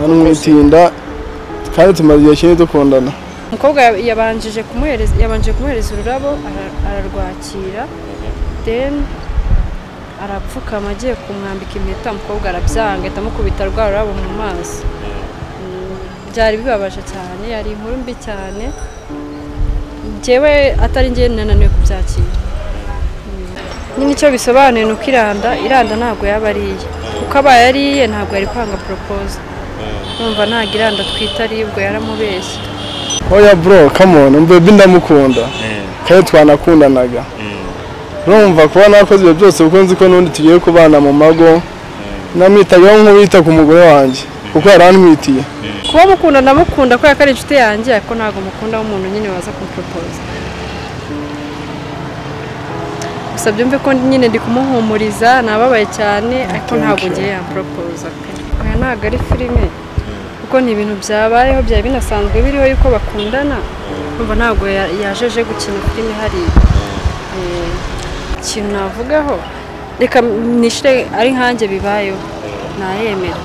hano umutinda kandi tumaze igihe kinini dukundana umukobwa yabanjije kumuhereza yabanje kumuhereza ururabo ara- ararwakira then arapfukama agiye kumwambika impeta umukobwa arabyanga ahita amukubita rwa rurabo mu maso Mm, byari bibabaje cyane yari inkuru mbi cyane njyewe atari njye nananiwe kubyakira Mm. nyine icyo bisobanuye ni uko iranda iranda ntabwo yaba ariye kuko abaye ariye ntabwo yari kwanga poropoza numva ntabwo iranda twita ari ubwo yaramubeshye oya bro kamoni umbebi ndamukunda kandi twanakundanaga urumva kuba nakoze ibyo byose kuko nzi ko n'ubundi tugiye kubana mu mago namwitagaho nk'uwita ku mugore wanjye kuko yari antwitiye kuba mukunda ndamukunda kubera ko ari inshuti yanjye ariko ntabwo mukunda w'umuntu nyine waza kumuporopoza gusa byumve ko nyine ndi kumuhumuriza nababaye cyane ariko ntabwo ngiye yamporopoza pe oya ntabwo ari filime kuko ni ibintu byabayeho byari binasanzwe biriho yuko bakundana numva ntabwo ya- yajeje gukina filime hariya Eh, ikintu navugaho reka nishire ari nkanjye bibayeho nayemera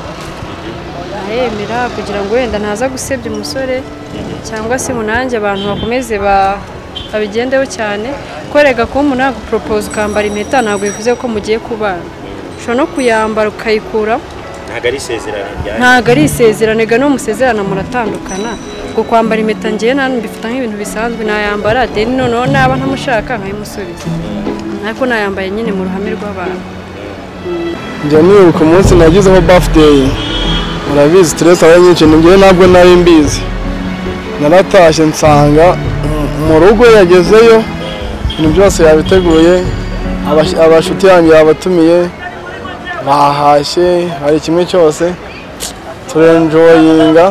aremera kugira ngo wenda ntaza gusebya umusore cyangwa se ngo nanjye abantu bakomeze ba- babigendeho cyane ko rega kuba umuntu yaguporopoza ukambara impeta ntabwo bivuze ko mugiye kubana ushobora no kuyambara ukayikuraho ntabwo ari isezerano ryawe ntabwo ari isezerano ega no musezerana muratandukana ngo kwambara impeta ngewe nanjye mbifata nk'ibintu bisanzwe nayambara deni noneho naba ntamushaka nkayimusubiza ariko nayambaye nyine mu ruhame rw'abantu njya nibuka umunsi nagizeho bafudeyi murabizi stress aba ari nyinshi njyewe ntabwo nari mbizi naratashye nsanga mu- mu rugo yagezeyo ibintu byose yabiteguye abash- abashuti yanjye yabatumiye bahashye hari kimwe cyose turenjoyinga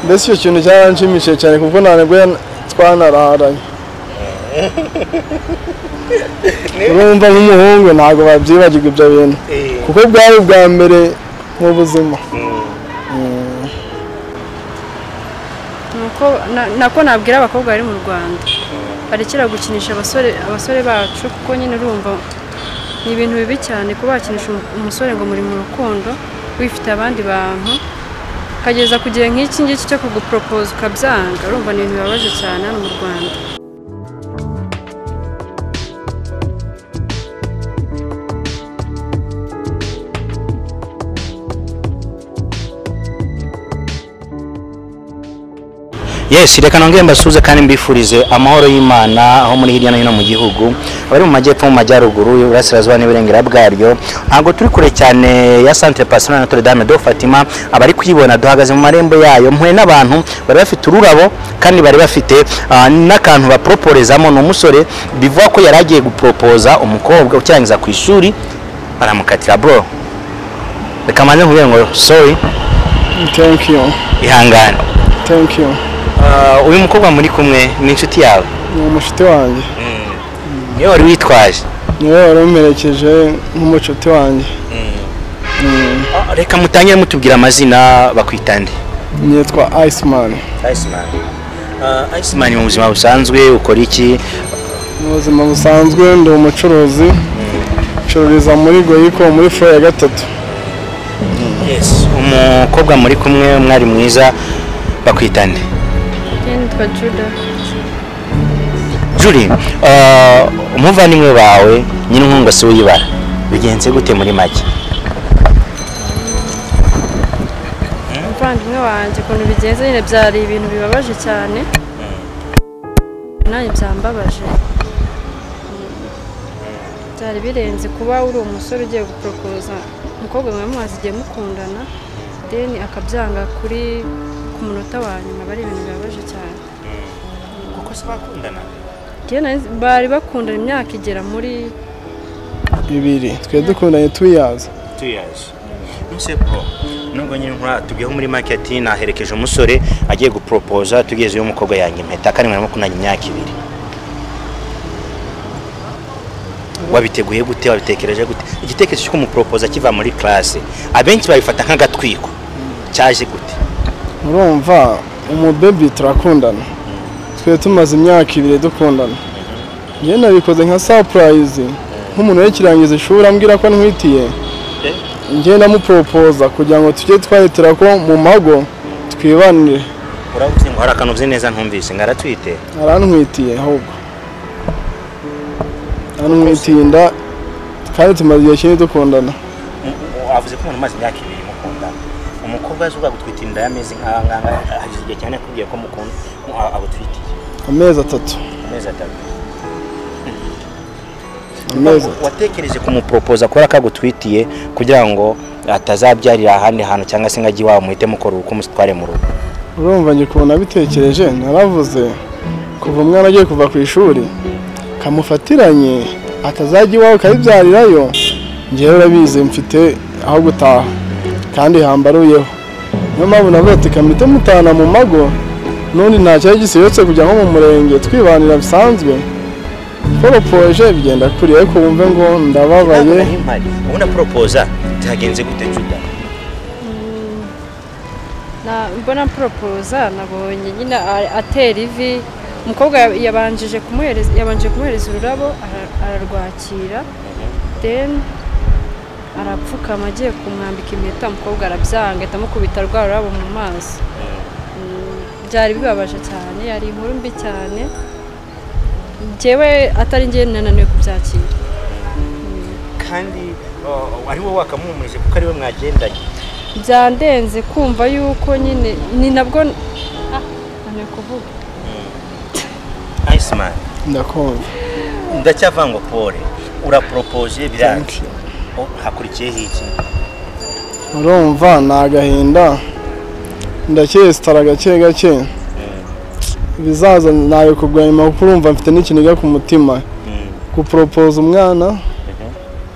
mbese icyo kintu cyaranshimishije cyane kuko nta nibwo yan- twanararanye urumva nk'umuhungu ntabwo babyibagirwa ibyo bintu kuko bwari ubwa mbere nk'ubuzima nuko na- nako nabwira abakobwa bari mu rwanda barekera gukinisha abasore abasore bacu kuko nyine urumva ni ibintu bibi cyane kuba wakinisha umu- umusore ngo muri mu rukundo wifite abandi bantu ukageza ku gihe nk'iki ngiki cyo kuguporopoza ukabyanga urumva ni ibintu bibabaje cyane hano mu rwanda yes reka nongere mbasuhuze kandi mbifurize amahoro y'imana aho muri hirya no hino mu gihugu abari mu majyepfo mu majyaruguru iburasirazuba n'iburengera bwaryo ntabwo turi kure cyane ya centre passional notre dame de fatima abari kuyibona duhagaze mu marembo yayo mpuye n'abantu bari bafite ururabo kandi bari bafite ah, n'akantu baproporezamo ni umusore bivuga ko yari agiye guporopoza umukobwa ukirangiza ku ishuri baramukatira bro reka mbanze nkubwire ngo sorry thank you ihangane thank you Ah, uyu mukobwa muri kumwe ni inshuti yawe ni umushuti wanjye niyo wari witwaje niwe wari umerekeje nk'umucuti wanjye Ah, reka mutangire mutubwira amazina bakwita nde nitwa Iceman iceman mu buzima busanzwe ukora iki mu buzima busanzwe ndi umucuruzi ncururiza muri goyiko muri furo ya gatatu umukobwa muri kumwe umwari mwiza bakwita nde njyewe nitwa juda juri ah, umuvandimwe wawe nyine inkunga si w'ibara bigenze gute muri make umuvandimwe wanjye ukuntu bigenze nyine byari ibintu bibabaje cyane nanjye byambabaje byari birenze kuba uri umusore ugiye guporopoza umukobwa mwamumaze mumaze igihe mukundana deni akabyanga kuri ku munota wa nyuma aba ari ibintu bibabaje cyane kuko se bakundana Njyewe nari- bari bakundana imyaka igera muri ibiri twe dukundanye tuyazi tuyaje nuse bro nubwo nyine nkura tugiyeho muri market naherekeje umusore agiye guporopoza tugeze uyu mukobwa yanjye impeta kandi mwarimo kunanya imyaka ibiri wabiteguye gute wabitekereje gute igitekerezo cyo kumuporopoza kiva muri classe abenshi babifata nk'agatwiko cyaje gute urumva umubebi turakundana twe tumaze imyaka ibiri dukundana njye nabikoze nka sapurayizi nk'umuntu yakirangiza ishuri ambwira ko ntwitiye njye namuporopoza kugira ngo tujye twahetera ko mu mago twibanire uravuze ngo hari akantu uzi neza ntumvise ngo aratwite arantwitiye ahubwo arantwitiye inda kandi tumaze igihe kinini dukundana avuze ko umuntu umaze imyaka ibiri mukundana umukobwa azi ubwa gutwita inda y'amezi nk'aha ngaha hashize igihe cyane akubwiye ko mukunda ko a- agutwitiye amezi atatu amezi atatu amezi atatu watekereje kumuporopoza kubera ko agutwitiye kugira ngo atazabyarira ahandi hantu cyangwa se ngo ajye iwabo muhite mukora uko umusitware mu rugo urumva njye ukuntu nabitekereje naravuze kuva umwana agiye kuva ku ishuri kamufatiranye atazajya iwawe ukabibyarirayo njyewe urabizi mfite aho gutaha kandi hambaruyeho niyo mpamvu navuga ati kamite mutana mu mago n'undi nta cyari gisibetse kujya nko mu murenge twibanira bisanzwe poropoje bigenda kuri ariko wumve ngo ndababaye Ntabwo ari impari. ubona poropoza byagenze gute juda Na- mbona poropoza nabonye nyine a- atera ivi umukobwa ya- yabanjije kumuhereza yabanje kumuhereza ururabo ara- ararwakira then arapfukama agiye kumwambika impeta umukobwa arabyanga ahita amukubita rwa rurabo mu maso Mm, byari bibabaje cyane yari inkuru mbi cyane njyewe atari njyewe nananiwe kubyakira kandi uh, ari wowe wakamuhumurije kuko ari we mwagendanye byandenze kumva yuko nyine ni nabwo ah nananiwe kuvuga iceman ndakumva ndacyava ngo pole uraporopoje biranga Oh, hakurikiyeho iki urumva ni agahinda ndakesitara gake gake ibizaza ntawe kurwanya kuko urumva mfite n'ikiniga ku mutima Mm, guporopoza umwana mhm,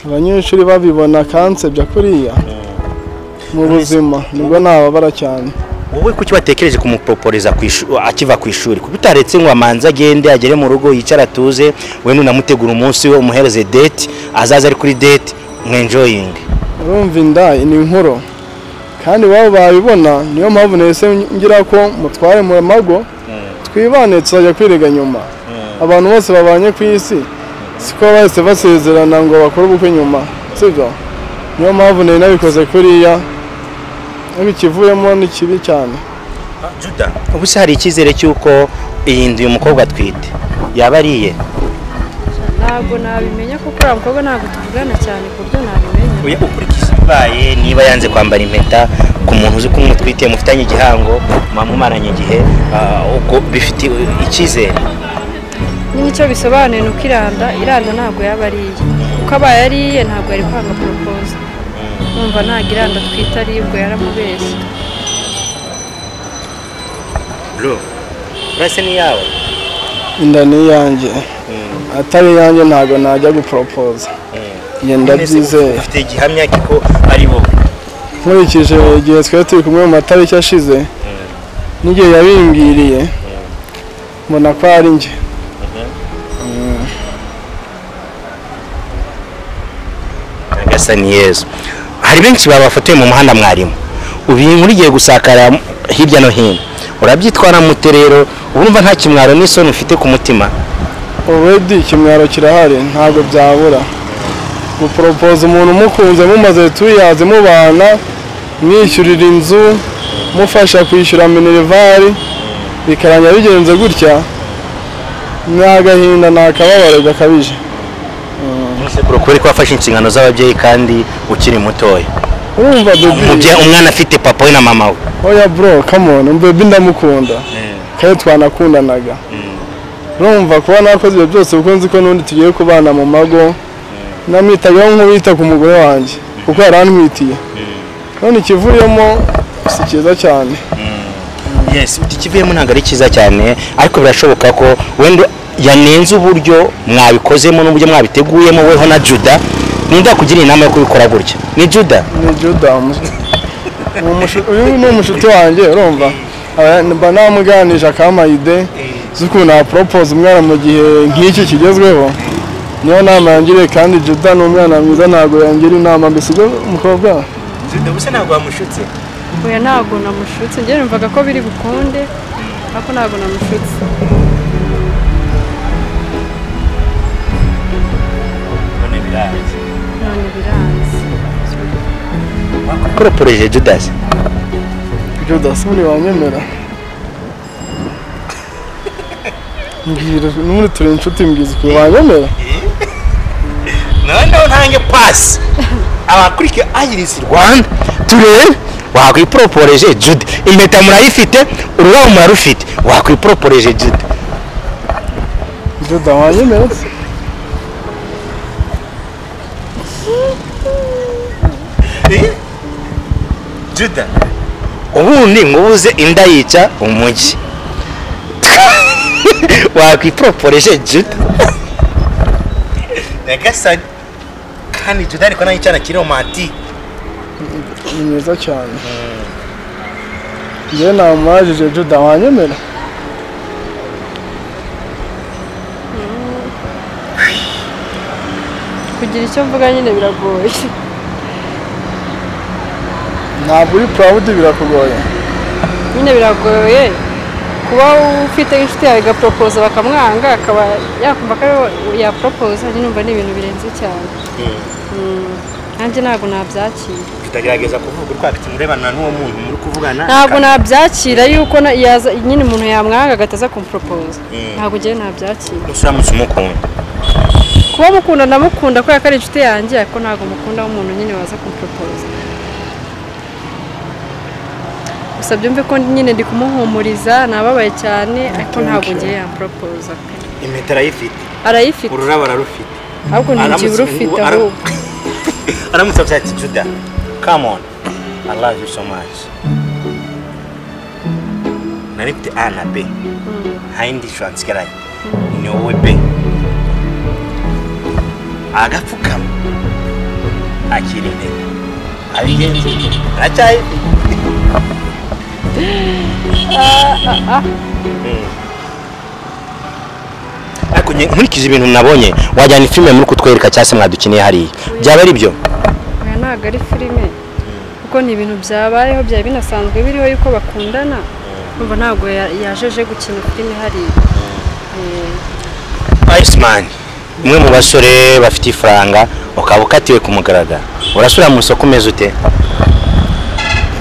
abanyeshuri babibona kansebya kuriya mm. mu buzima nibwo nababara cyane wowe kuki watekereje kumuproporiza ku ishu- akiva ku ishuri kuko utaretse ngo amanze agende agere mu rugo yicare atuze we nunamutegura umunsi we umuhereze date azaza ari kuri date mwenjoyinge urumva inda ni inkuru kandi iwabo babibona niyo mpamvu nahise ngira ko mutware mu mago twibane tuzajya kwirega nyuma abantu bose babanye ku isi siko bahise basezerana ngo bakore ubukwe nyuma sibyo niyo mpamvu nari nabikoze kuriya ariko ikivuyemo ni kibi cyane juda ubu se hari icyizere cy'uko iyi nzu uyu mukobwa atwite yaba ari iye ntabwo nabimenya kuko uriya mukobwa ntabwo tuvugana cyane ku buryo nabimenya Oya, ukurikije ibibaye niba yanze kwambara impeta ku muntu uzi ko umutwite mufitanye igihango mwamumaranye igihe ah, ubwo bifite icyizere nyine icyo bisobanuye ni uko iranda iranda ntabwo yaba ari iye kuko abaye ari iye ntabwo yari kwanga poropoza numva ntabwo iranda twita ari ubwo yaramubeshye Bro, urase ni yawe inda ni iyanjye atari iyanjye ntabwo najya guporopoza njye ndabyizeye ufite igihamya ko ari wowe nkurikije igihe twari turi kumwe mu matariki ashize n'igihe yabimbwiriye mbona ko ari njye nyagasani yezu hari benshi babafotoye mu muhanda mwarimu ubu iyi nkuru igiye gusakara hirya no hino urabyitwara mute rero urumva nta kimwaro n'isoni ufite ku mutima already ikimwaro kirahari ntabwo byabura guporopoza umuntu umukunze mumaze tuyazi mubana mwishyurira inzu mufasha kwishyura minervari bikarangira bigenze gutya ni agahinda ni akababaro gakabije umusekuru kubera ko wafashe inshingano z'ababyeyi kandi ukiri mutoya urumva bebi umubyeyi umwana afite papa we na mama we oya bro kamone bebi ndamukunda kandi twanakundanaga urumva kuba nakoze ibyo byose kuko nzi ko n'undi tugiye kubana mu mago namwitagaho nk'uwita ku mugore wanjye kuko yari antwitiye none ikivuyemo si cyiza cyane yes ikivuyemo ntabwo ari cyiza cyane ariko birashoboka ko wenda yanenze uburyo mwabikozemo n'uburyo mwabiteguyemo weho na juda ninde yakugira inama yo kubikora gutya ni juda ni judamu uyu ni umushuti wanjye urumva Aba- mba namuganije akamayide z'ukuntu naporopoza umwana mu gihe nk'iki kigezweho niyo nama yangiriye kandi juda ni umwana mwiza ntabwo yangira inama mbese ibyo umukobwa juda gusa ntabwo wamushutse oya ntabwo namushutse njyewe numvaga ko biri bukunde ariko ntabwo namushutse none birangiye none biranze proporoje judasi ibyo dasoni wanyemera mbwira n'ubundi turi inshuti mbwiza ukuntu wanyemera noneho ntange pasi abakurikira ayirisi rwanda turebe wakwiporoporeje jude impeta murayifite ururabo murarufite wakwiporoporeje jude juda wanyemera se juda ubundi ngo ubuze inda yica umujyi wakwiporoporeje juda nyagasani kandi juda ariko nayo icyana kiri romantike ni mwiza cyane njyewe namwajije juda wanyemera kugira icyo mvuga nyine biragoye ntabwo uri purawudi birakugoye nyine biragoye kuba ufite inshuti yawe igaporopoza bakamwanga akaba yakumva ko ariwe yaporopoza nyine umva ni ibintu birenze cyane Mm. nanjye ntabwo nabyakira tutagerageza kuvuga urwo afite umurebana n'uwo muntu muri kuvugana ntabwo nabyakira yuko na- yaza nyine umuntu yamwanga agataza kumuporopoza Mm. ntabwo njyewe nabyakira uramutse umukunda kuba mukunda ndamukunda kubera ko ari inshuti yanjye ariko ntabwo mukunda w'umuntu nyine waza kumuporopoza gusa byumve ko nyine ndi kumuhumuriza nababaye cyane ariko ntabwo ngiye yamporopoza pe impeta arayifite arayifite ururabo ararufite ahubwo ntigihe Aramutse- urufite ara- ahubwo aramutse avuze ati juda kamoni i love you so much nari mfite a na b nta yindi shuransi igaraye ni wowe b agapfukama akira intege abigenza aracyayifite ariko nge- nkurikiza ibintu nabonye wajyana filime muri kutwereka cyangwa se mwadukiniye hariya byaba ari byo oya ntabwo ari filime kuko ni ibintu byabayeho byari binasanzwe biriho yuko bakundana numva ntabwo ya- yajeje gukina filime hariya Eh, Iceman umwe mu basore bafite ifaranga ukaba ukatiwe ku mugaragaro urasubira mu isoko umeze ute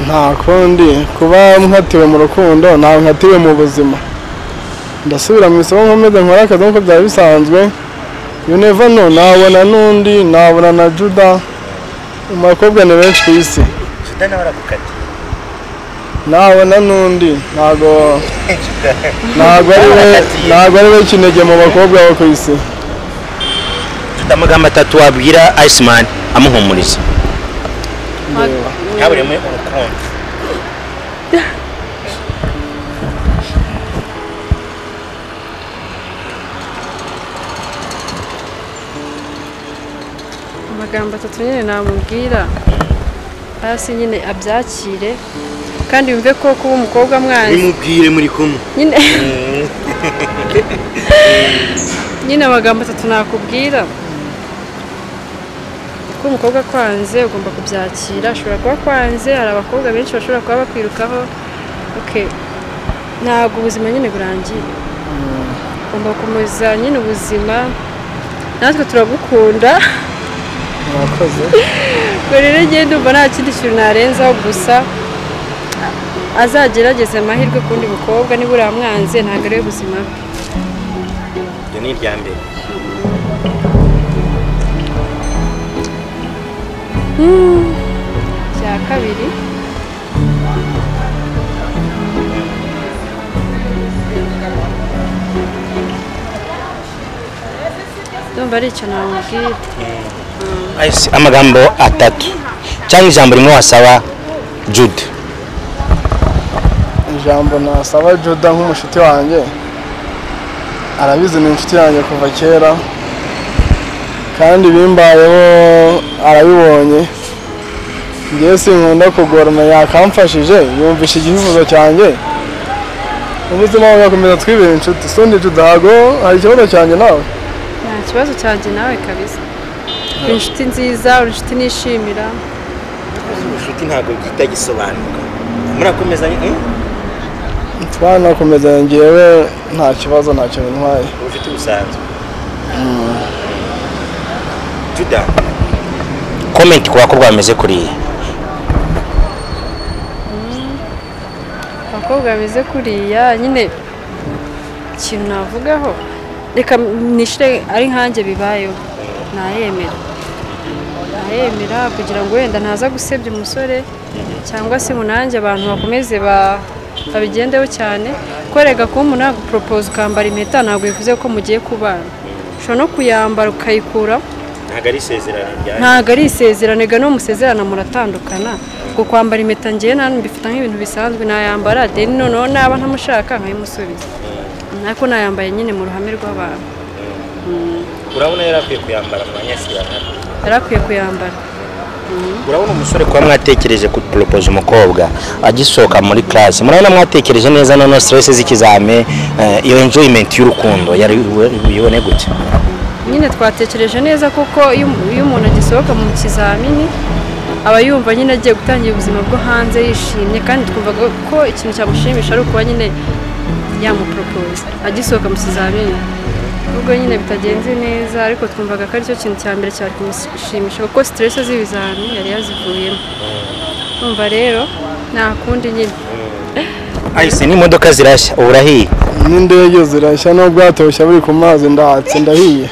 nta kundi kuba nkatiwe mu rukundo ntabwo nkatiwe mu buzima ndasubira mu isoko nkomeze nkora akazi nk'uko byari bisanzwe yuneva no nabona n'undi nabona na juda mu bakobwa ni benshi ku isi Juda nawe aragukatiye nabona n'undi ntabwo ntabwo ari we ntabwo ari we kinege mu bakobwa bo ku isi Juda amagambo atatu wabwira Iceman amuhumuriza yaburemo urukundo amagambo atatu nyine namubwira hasi nyine abyakire kandi yumve ko kuba umukobwa amwanze nimubwire muri kumwe nyine nyine amagambo atatu nakubwira kuba umukobwa akwanze ugomba kubyakira ashobora kuba akwanze hari abakobwa benshi bashobora kuba bakwirukaho okay. ntabwo ubuzima nyine burangiye ugomba gukomeza nyine ubuzima natwe turagukunda mwakoze ubwo rero njyewe ndumva nta kindi kintu narenzaho gusa azagerageze amahirwe ku wundi mukobwa niba uramwanze ntabwo ari we buzima bwe iryo ni irya mbere cya kabiri ndumva ari icyo namubwira Ice- amagambo atatu cyangwa ijambo rimwe wasaba Jude ijambo nasaba juda nk'umushuti wanjye arabizi ni inshuti yanjye kuva kera kandi bimbayeho arabibonye ngewe sinkunda kugorana yakamfashije yumvisha igifuzo cyanjye ubuzima bugakomeza twibera inshuti sundi judago hari ikibazo cyanjye nawe nta kibazo cyanjye nawe kabisa uri inshuti nziza uri inshuti nishimira ubucuti ntabwo bwita gisobanuka murakomezanye twanakomeza ngewe nta kibazo nta kintu ntwaye ubucuti busanzwe juda komenti ku bakobwa bameze kuriya abakobwa bameze kuriya nyine ikintu navugaho reka nishire ari nkanjye bibayeho nayemera nayemera kugira ngo wenda ntaza gusebya umusore cyangwa se munange abantu bakomeze ba- babigendeho cyane korega kuba umuntu yaguporopoza ukambara impeta ntabwo bivuze ko mugiye kubana ushobora no kuyambara ukayikuraho ntabwo ari isezerano rya ntabwo ari isezerano ega no musezerana muratandukana ngo kwambara impeta ngewe nanjye mbifata nk'ibintu bisanzwe nayambara deni noneho naba ntamushaka nkayimusubiza ariko nayambaye nyine mu ruhame rw'abantu urabona yari akwiye kuyambara mu banyasiyana yari akwiye kuyambara urabona umusore kuba mwatekereje guporopoza umukobwa agisohoka muri classe murabona mwatekereje neza noneho stress z'ikizame eh, iyo enjoyment y'urukundo yari ubibone gute nyine twatekereje neza kuko iyo iyo umuntu agisohoka mu kizamini aba yumva nyine agiye gutangira ubuzima bwo hanze yishimye kandi twumvaga ko ikintu cyamushimisha ari ukuba nyine yamuporopoza agisohoka mu kizamini ubwo nyine bitagenze neza ariko twumvaga ko aricyo kintu cya mbere cyari kumushimisha kuko siteresi z'ibizami yari yazivuyemo umva rero nta kundi nyine ahise n'imodoka zirashya urahiye n'indege zirashya n'ubwato bushya buri ku mazi ndatse ndahiye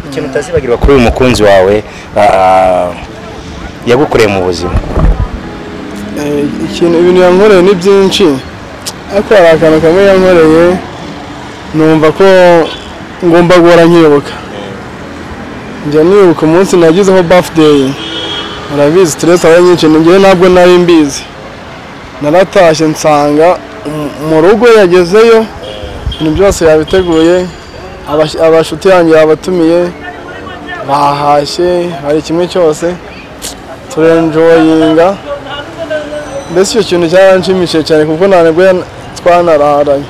ikintu utazibagirwa kuri uyu mukunzi wawe ah, yagukoreye mu buzima Eh, ikintu ibintu yankoreye ni byinshi ariko hari akantu kamwe yankoreye numva ko ngomba guhora nkibuka njya nibuka umunsi nagizeho birthday murabizi stress ari nyinshi njyewe ntabwo nari mbizi naratashye nsanga mu- mu rugo yagezeyo ibintu byose yabiteguye abash- abashuti yanjye yabatumiye bahashye hari kimwe cyose turenjoyinga mbese icyo kintu cyaranshimishije cyane kuko nta nibwo yan- twanararanye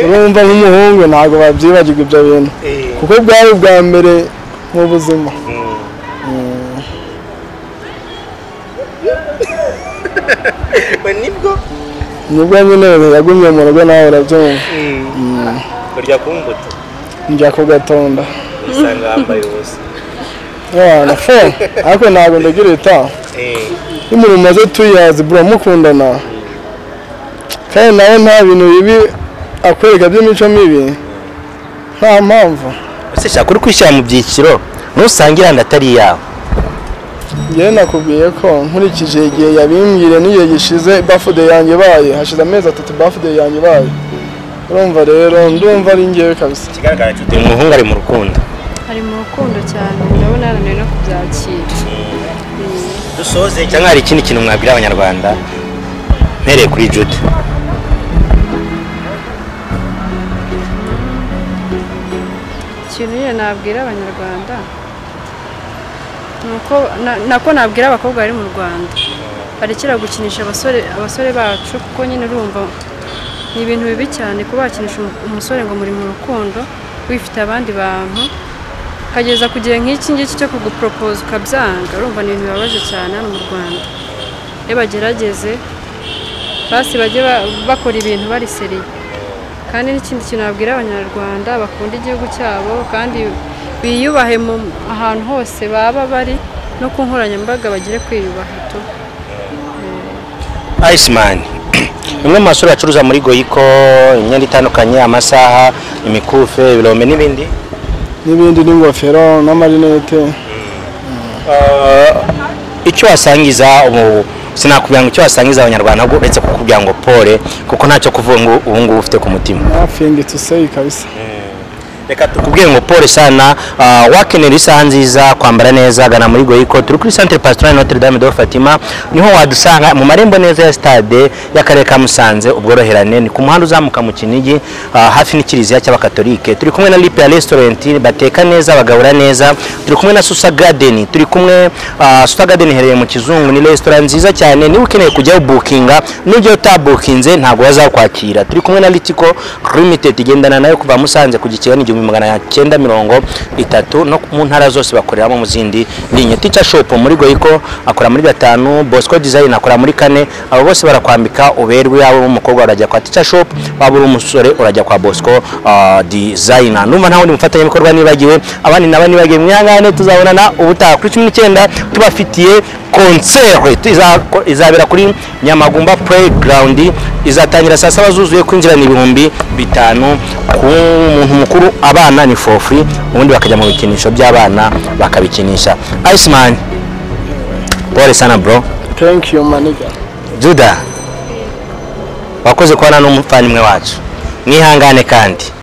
urumva nk'umuhungu ntabwo babyibagirwa ibyo bintu kuko bwari ubwa mbere mu buzima nibwo nibwo nyine yagumye mu rugo nawe urabyumva urya kumbuto njya ku gatonda usanga wambaye ubusa wana fo ariko ntabwo ndagira itaha iyo umuntu umaze tuyazi bura mukundana kandi nawe nta bintu bibi akwereka by'imico mibi nta mpamvu ese shaka uri kwishyira mu byiciro ntusange iranda atari iyawe njyewe nakubwiye ko nkurikije igihe yabimbwire n'igihe gishize bafude yanjye ibaye hashize amezi atatu bafude yanjye ibaye urumva rero ndumva ari njyewe kabisa ikigaragara cyo uyu muhungu ari mu rukundo ari mu rukundo cyane ndabona yananiwe no kubyakira dusoze cyangwa hari ikindi kintu mwabwira abanyarwanda mpereye kuri jude ikintu nyine nabwira abanyarwanda ni uko na- nako nabwira abakobwa bari mu rwanda barekera gukinisha abasore abasore bacu kuko nyine urumva ni ibintu bibi cyane kuba wakinisha umu- umusore ngo muri mu rukundo wifite abandi bantu ukageza ku gihe nk'iki ngiki cyo kuguporopoza ukabyanga urumva ni ibintu bibabaje cyane hano mu rwanda iyo bagerageze basi bajye ba- bakora ibintu bari seriye kandi n'ikindi kintu nabwira abanyarwanda bakunda igihugu cyabo kandi biyubahe mu ahantu hose baba bari no ku nkoranyambaga bagire kwiyubaha tu Iceman bimwe mu masura acuruza muri goyiko imyenda itandukanye amasaha imikufe ibirombe n'ibindi n'ibindi n'ingofero n'amarinete Ah, icyo wasangiza ubu sinakubwira ngo icyo wasangiza abanyarwanda ahubwo uretse kukubwira ngo pole kuko ntacyo kuvuga ngo ubu ngubu ufite ku mutima nothing to say kabisa reka tukubwire ngo paul sana ah, wakenera isaha nziza kwambara neza gana muri goyiko turi kuri centre pastoral notre dame de fatima niho wadusanga mu marembo neza ya stade y'akarere ka musanze ubworoherane ni ku muhanda uzamuka mu kinigi ah, hafi n'ikiliziya cy'abakatolike turi kumwe na lipa restaurant bateka neza bagabura neza turi kumwe na susa garden turi kumwe ah, susa garden iherereye mu kizungu ni restaurant nziza cyane niba ukeneye kujyaho bukinga n'ibyo utabukinze ntabwo bazakwakira turi kumwe na litiko limited igendana nayo kuva musanze ku giciro n'igihumbi ibihumbi magana cyenda mirongo itatu no mu ntara zose bakoreramo mu zindi linye ticha shop muri goyiko akora muri gatanu bosco design akora muri kane abo bose barakwambika uberwe yabo umukobwa urajya kwa ticha shop waba uri umusore urajya kwa bosco ah, design numva nta wundi mufatanyabikorwa nibagiwe abandi nabo nibagiwe mwihangane tuzabonana ubutaha kuri cumi n'icyenda tubafitiye konsere tuza- izabera kuri nyamagumba playground izatangira saa saba zuzuye kwinjira ni ibihumbi bitanu ku muntu mukuru abana ni for free ubundi bakajya mu bikinisho by'abana bakabikinisha iceman pole sana bro thank you manager juda wakoze kubana n'umuvandimwe wacu mwihangane kandi